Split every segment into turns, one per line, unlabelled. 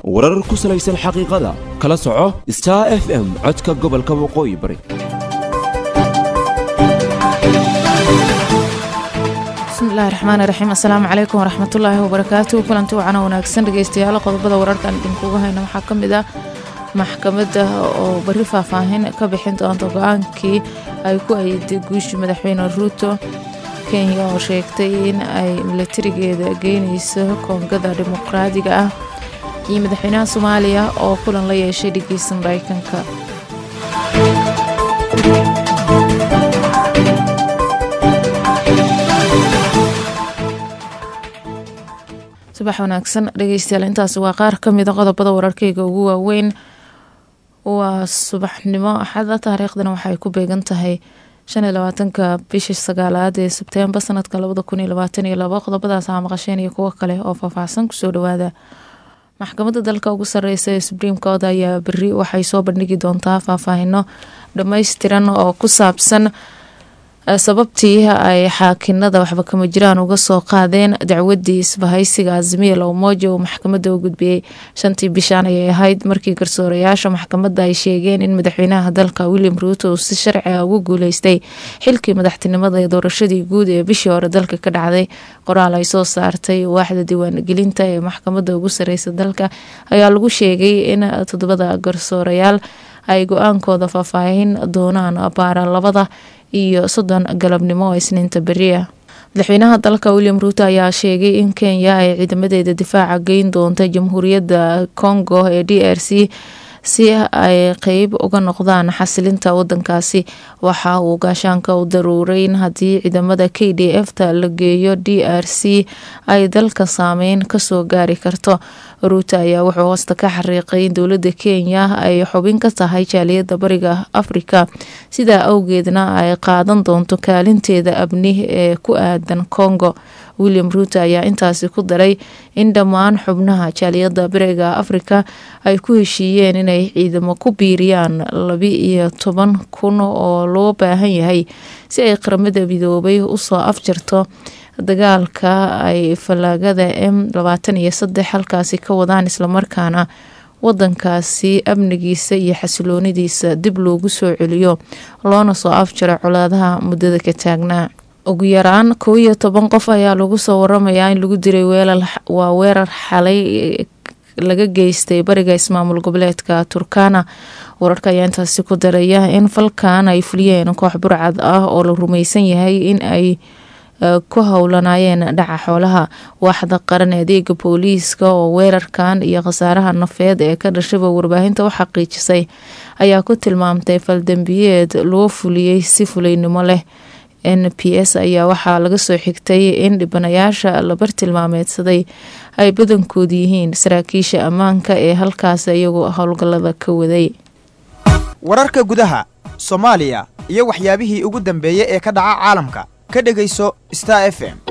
warar ku salaysan xaqiiqada kala soco star f m codka gobolka waqooyi bari
bismillahi raxmaani raxiim assalaamu calaykum waraxmatullaahi wabarakaatu kulanti wacana wanaagsan dhegeystayaal qodobada wararkan idinkugu hayna waxaa ka mid ah maxkamadda oo bari faahfaahin ka bixin doonta go-aankii ay ku ayiday guushii madaxweyne ruuto kenya oo sheegtay in ay milatarigeeda geynayso koongada dimuqraadiga ah iyo madaxweynaha soomaaliya oo kulan la yeeshay dhegeysta mareykanka subax wanaagsan dhegeystayaal intaasi waa qaar ka mida qodobada wararkeyga ugu waaweyn waa subaxnimo axada taariikhdana waxay ku beegan tahay shan iyo labaatanka bishii sagaalaad ee sebteembar sanadka labada kun iyo labaatan iyo labo qodobadaas aa maqasheen iyo kuwo kale oo faahfaahsan kusoo dhawaada maxkamadda dalka ugu sareysa ee subriim court ayaa beri waxay soo bandhigi doontaa faahfaahino dhammaystiran oo ku saabsan sababtii ay xaakinada waxba kama jiraan uga soo qaadeen dacwadii isbahaysiga azimiya lowmoja uu maxkamadda u gudbiyey shantii bishaan ayay ahayd markii garsoorayaasha maxkamadda ay sheegeen in madaxweynaha dalka william ruuto uu si sharci ah ugu guuleystay xilkii madaxtinimada ee doorashadii guud ee bishii hore dalka ka dhacday qoraal ay soo saartay waaxda diiwaangelinta ee maxkamadda ugu sareysa dalka ayaa lagu sheegay in toddobada garsoorayaal ay go-aankooda faahfaahin doonaan baara labada iyo soddon galabnimo oo isniinta beriah madaxweynaha dalka william ruuto ayaa sheegay in kenya ay ciidamadeeda difaaca geyn doonta jamhuuriyadda congo ee d r c si ay qeyb uga noqdaan xasilinta wadankaasi waxa uu gaashaanka u daruuray in haddii ciidamada k d f ta la geeyo d r c ay dalka saameyn kasoo gaari karto ruuto ayaa wuxuu hoosta ka xariiqay in dowladda kenya ay xubin ka tahay jaaliyadda bariga afrika sidaa awgeedna ay qaadan doonto kaalinteeda abni ee ku aadan congo william ruuto ayaa intaasi ku daray in dhammaan xubnaha jaaliyadda bariga afrika ay ku heshiiyeen inay ciidamo ku biiriyaan labi iyo toban kun oo loo baahan yahay si ay qaramada midoobay usoo afjarto dagaalka ay fallaagada m labaatan iyo saddex halkaasi ka wadaan islamarkaana wadankaasi amnigiisa iyo xasiloonidiisa dib loogu soo celiyo loona soo afjaro colaadaha muddada ka taagnaa ugu yaraan kow iyo toban qof ayaa lagu soo waramayaa in lagu diray waa weerar xalay laga geystay bariga ismaamul goboleedka turkana wararka ayaa intaasi ku daraya in falkan ay fuliyeen koox burcad ah oo la rumaysan yahay in ay ku howlanaayeen dhaca xoolaha waaxda qaran adeega booliiska oo weerarkan iyo khasaaraha nafeed ee ka dhashaba warbaahinta u xaqiijisay ayaa ku tilmaamtay faldambiyeed loo fuliyey si fulaynimo leh n p s ayaa waxaa laga soo xigtay in dhibanayaasha la bartilmaameedsaday ay badankoodu yihiin saraakiisha ammaanka ee halkaas iyagoo howlgallada ka waday
wararka gudaha soomaaliya iyo waxyaabihii ugu dambeeyey ee ka dhaca caalamka ka dhegayso star f m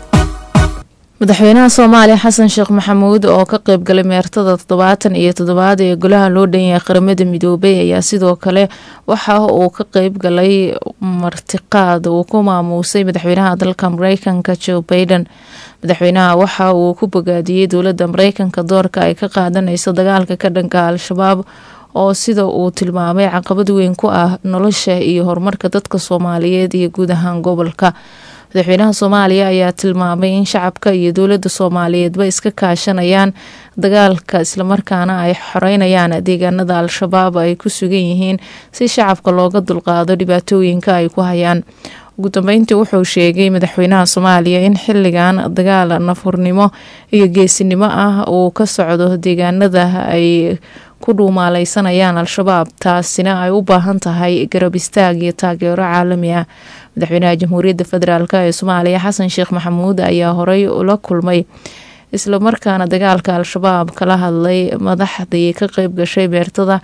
madaxweynaha soomaaliya xasan sheekh maxamuud oo ka qeybgalay meertada toddobaatan iyo toddobaad ee golaha loo dhanyahay qaramada midoobay ayaa sidoo kale waxa uu ka qeybgalay martiqaad uu ku maamuusay madaxweynaha dalka mareykanka joe baiden madaxweynaha waxa uu ku bogaadiyey dowladda mareykanka doorka ay ka qaadanayso dagaalka ka dhanka al-shabaab oo sida uu tilmaamay caqabad weyn ku ah nolosha iyo horumarka dadka soomaaliyeed iyo guud ahaan gobolka madaxweynaha soomaaliya ayaa tilmaamay in shacabka iyo dowladda soomaaliyeedba iska kaashanayaan dagaalka islamarkaana ay xoreynayaan deegaanada al-shabaab ay ku sugan yihiin si shacabka looga dulqaado dhibaatooyinka ay ku hayaan ugu dambeyntii wuxuu sheegay madaxweynaha soomaaliya in xilligan dagaal nafurnimo iyo geesinimo ah uu ka socdo deegaanada ay ku dhuumaaleysanayaan al-shabaab taasina ay u baahan tahay garab istaag iyo taageero caalami ah madaxweynaha jamhuuriyadda federaalk ee soomaaliya xasan sheekh maxamuud ayaa horey ula kulmay islamarkaana dagaalka al-shabaab kala hadlay madaxdii ka qeyb gashay beertada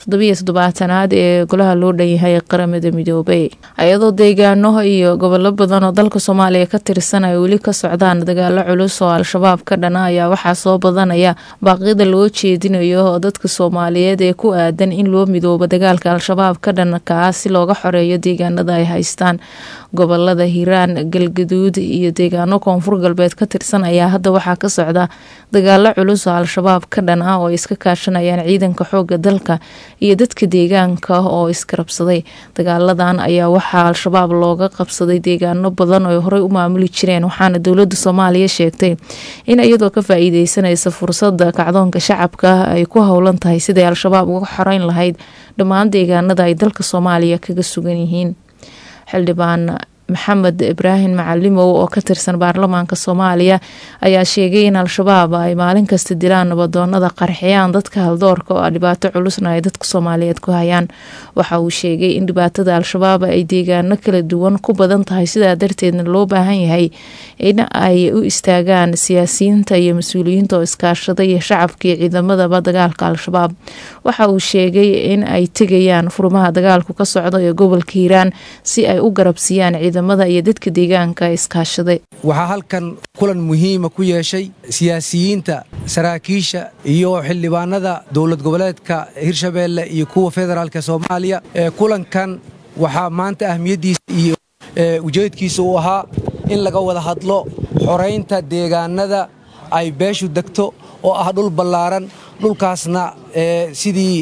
toddobiyo toddobaatanaad ee golaha loo dhanyahay qaramada midoobay ayadoo deegaano iyo gobollo badan oo dalka soomaaliya ka tirsan ay weli ka socdaan dagaalo culus oo al-shabaab ka dhana ayaa waxaa soo badanaya baaqyada loo jeedinayo oo dadka soomaaliyeed ee ku aadan in loo midoobo dagaalka al-shabaab ka dhanka ah si looga xoreeyo deegaanada ay haystaan gobolada hiiraan galgaduud iyo deegaano koonfur galbeed ka tirsan ayaa hadda waxaa ka socda dagaalo culus oo al-shabaab ka dhan ah oo iska kaashanayaan ciidanka xooga dalka iyo dadka deegaanka oo iskarabsaday dagaaladan ayaa waxaa al-shabaab looga qabsaday deegaano badan oo horey u maamuli jireen waxaana dowlada soomaaliya sheegtay in iyadoo ka faa-iideysanaysa fursada kacdoonka shacabka ay ku howlan tahay siday al-shabaab uga xoreyn lahayd dhammaan deegaanada ay dalka soomaaliya kaga sugan yihiin xildhibaan maxamed ibraahim macalimow oo ka tirsan baarlamaanka soomaaliya ayaa sheegay in al-shabaab ay maalin kasta dilaan nabadoonada qarxiyaan dadka haldoorka oo dhibaato culusna ay dadka soomaaliyeed ku hayaan waxa uu sheegay in dhibaatada al-shabaab ay deegaano kala duwan ku badan tahay sidaa darteedna loo baahan yahay in ay u istaagaan siyaasiyiinta iyo mas-uuliyiinta oo iskaashada iyo shacabka iyo ciidamadaba dagaalka al-shabaab waxa uu sheegay in ay tegayaan furmaha dagaalku ka socda ee gobolka hiiraan si ay u garabsiiyaan iyo dadka deegaanka iskaashaday
waxaa halkan kulan muhiima ku yeeshay siyaasiyiinta saraakiisha iyo xildhibaanada dowlad goboleedka hirshabeelle iyo kuwa federaalk soomaaliya kulankan waxaa maanta ahmiyaddiisa iyo ujeedkiisa uu ahaa in laga wada hadlo xoraynta deegaanada ay beeshu degto oo ah dhul ballaaran dhulkaasna sidii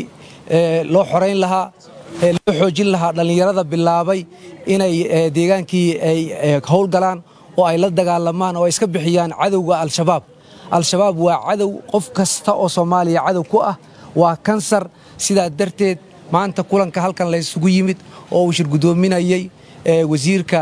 loo xorayn lahaa loo xoojin lahaa dhallinyarada bilaabay inay deegaankii ay howlgalaan oo ay la dagaalamaan oo ay iska bixiyaan cadowga al-shabaab al-shabaab waa cadow qof kasta oo soomaaliya cadow ku ah waa kansar sidaa darteed maanta kulanka halkan laysugu yimid oo uu shir guddoominayey wasiirka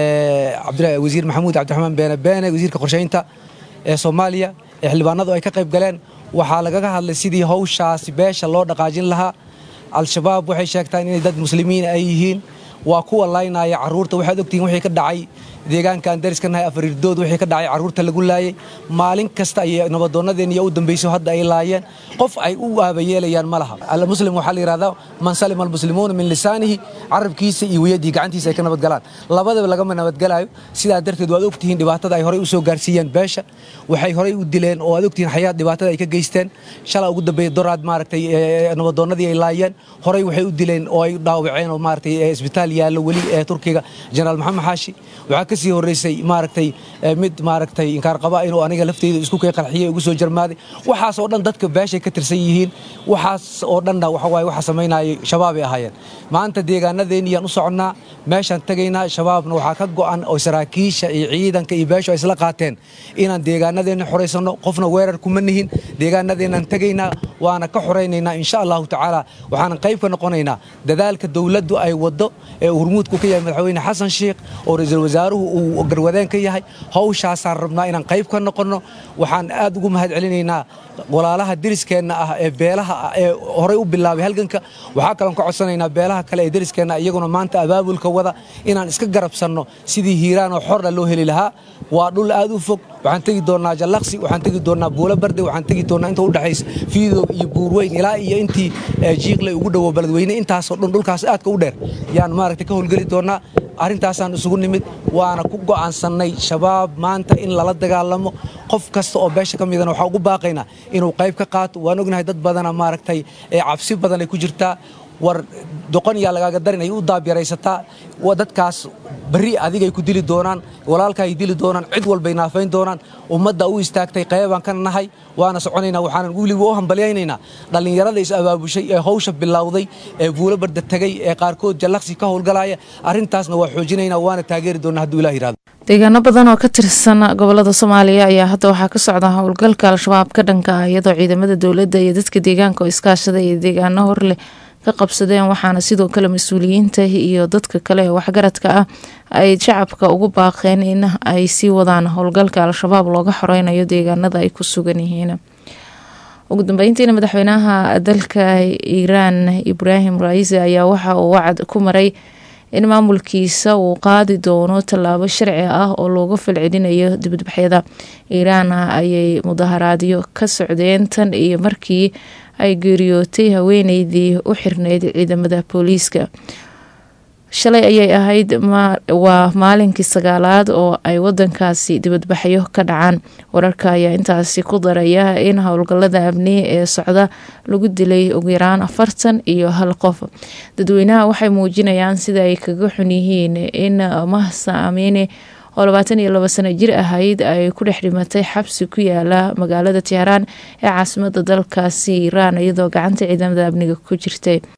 wasiir maxamuud cabdiraxmaan beene beene wasiirka qorshaynta ee soomaaliya ee xildhibaanadu ay ka qayb galeen waxaa lagaga hadlay sidii hawshaasi beesha loo dhaqaajin lahaa al-shabaab waxay sheegtaan inay dad muslimiin ay yihiin waa kuwa laynaya carruurta waxaad ogtihiin wixii ka dhacay deegaankaan dariska nahay afarirdood wixii ka dhacay carruurta lagu laayay maalin kasta ayay nabadoonnadeen iyo u dambayso hadda ay laayeen qof ay u aabayeelayaan ma laha almuslim waxaa la yidhahdaa man salima almuslimuuna min lisaanihi carabkiisa iyo weyadii gacantiisa ay ka nabadgalaan labadaba lagama nabadgalaayo sidaa darteed waad ogtihiin dhibaatada ay horey u soo gaarsiiyeen beesha waxay horey u dileen oo aad ogtihiin xayaad dhibaatada ay ka geysteen shala ugu dambeeya doraad maaragtay nabadoonnadii ay laayeen horey waxay u dileen oo ay dhaawaceen oo maaragtay isbitaal yaallo weli ee turkiga jenaraal maxamed xaashi waxaa ka sii horreysay maaragtay mid maaragtay inkaarqaba inuu aniga lafteyda isku kay qarxiyey ugu soo jarmaaday waxaas oo dhan dadka beeshay ka tirsan yihiin waxaas oo dhanna waxa waaye waxa samaynayay shabaabay ahaayeen maanta deegaanadeenniyaan u soconnaa meeshaan tegaynaa shabaabna waxaa ka go'an oo saraakiisha iyo ciidanka iyo beeshu ay isla qaateen inaan deegaanadeenna xoraysanno qofna weerar kuma nihin deegaanadeennaan tegaynaa waana ka xoraynaynaa insha allahu tacaala waxaanan qayb ka noqonaynaa dadaalka dowladdu ay waddo ee hurmuudku ka yahay madaxweyne xasan sheikh oo ra-iisul wasaaruhu uu garwadeen ka yahay hawshaasaan rabnaa inaan qayb ka noqonno waxaan aad ugu mahad celinaynaa walaalaha deriskeenna ah ee beelaha ah ee horey u bilaabay halganka waxaa kaloon ka codsanaynaa beelaha kale ee deriskeenna iyaguna maanta abaabulka wada inaan iska garabsanno sidii hiiraan oo xorna loo heli lahaa waa dhul aad u fog waxaan tegi doonnaa jallaqsi waxaan tegi doonnaa buulo barde waxaan tegi doonnaa inta u dhexaysa fiidow iyo buurweyn ilaa iyo intii jiiqley ugu dhowo baladweyne intaasoo dhan dhulkaas aadka u dheer yaan maaragtay ka howlgeli doonnaa arrintaasaan isugu nimid waana ku go'aansannay shabaab maanta in lala dagaalamo qof kasta oo beesha ka midana waxaa ugu baaqaynaa inuu qayb ka qaato waan ognahay dad badana maaragtay cabsi badan ay ku jirtaa war doqon yaa lagaaga darin ay u daabyaraysataa dadkaas barri adigay ku dili doonaan walaalkaay dili doonaan cid walbay naafayn doonaan ummadda u istaagtay qaybaan ka nahay waana soconaynaa waxaanan weliba u hambalyaynaynaa dhallinyarada is abaabushay ee hawsha bilowday ee buulo barda tegay ee qaarkood jallaqsi ka howlgalaya arrintaasna waa xoojinaynaa waana taageeri doonaa hadduu ilah yirahdo
deegaano badan oo ka tirsan gobolada soomaaliya ayaa hadda waxaa ka socda howlgalka al-shabaab ka dhanka ah iyadoo ciidamada dowladda iyo dadka deegaanka oo iskaashada iyo deegaano horleh ka qabsadeen waxaana sidoo kale mas-uuliyiinta iyo dadka kale ee waxgaradka ah ay shacabka ugu baaqeen in ay sii wadaan howlgalka al-shabaab looga xoreynayo deegaanada ay ku sugan yihiin ugu dambeyntiina madaxweynaha dalka iiraan ibraahim raisi ayaa waxa uu wacd ku maray in maamulkiisa uu qaadi doono tallaabo sharci ah oo looga falcelinayo dibadbaxyada iiraan ayay mudaharaadyo ka socdeen tan iyo markii ay geeriyootay haweeneydii u xirneyd ciidamada booliiska shalay ayay ahayd waa maalinkii sagaalaad oo ay wadankaasi dibadbaxyo ka dhacaan wararka ayaa intaasi ku daraya in howlgalada amni ee socda lagu dilay ugu yaraan afartan iyo hal qof dadweynaha waxay muujinayaan sida ay kaga xun yihiin in mahsa amiine oo labaatan iyo labo sano jir ahayd ay ku dhex dhimatay xabsi ku yaala magaalada teheraan ee caasimada dalkaasi iiraan iyadoo gacanta ciidamada amniga ku jirtay